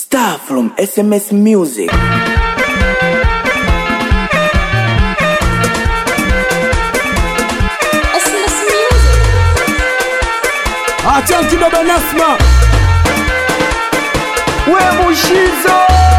Star from SMS Music. SMS Music. Achanti baba Nasma, we Mushizo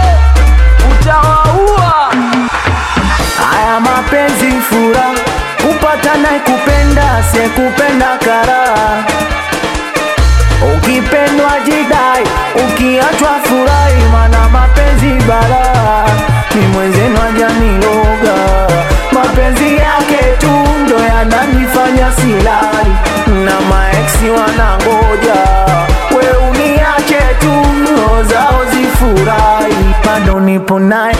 utawaua. Haya mapenzi fura, kupata naye kupenda, sekupenda karaha. Ukipendwa jidai, ukiachwa furahi, mana mapenzi balaa. Ni mwenzenu ajaniloga, mapenzi yake tu ndo yananifanya silali, na maeksi wanangoja we uniache tu, roho zao zifurahi, bado nipo naye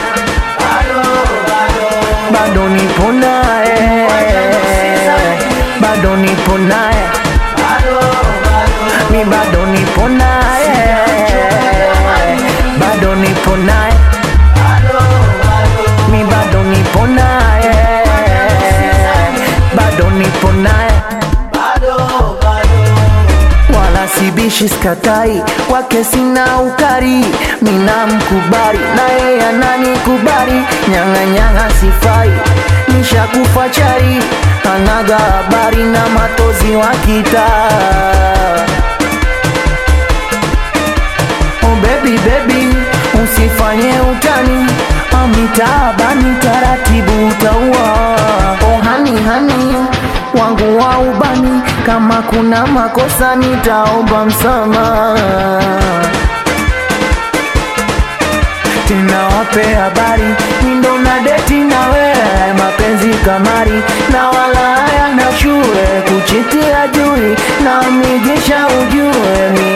bado nipo naye, bado nipo naye, mi bado nipo naye, bado nipo naye, mi bado nipo naye, bado nipo naye wala sibishi skatai kwake sina ukari mina mkubari na yeye ananikubari nyang'anyang'a sifai nishakufa chari anaga habari na matozi wa kitaa Oh baby baby, usifanye utani amitaabani taratibu utaua. Oh hani hani wangu wa ubani, kama kuna makosa nitaomba msamaha tena wape habari mindo na deti na wewe mapenzi kamari na wala haya na shule kuchitia jui na mijesha ujue mi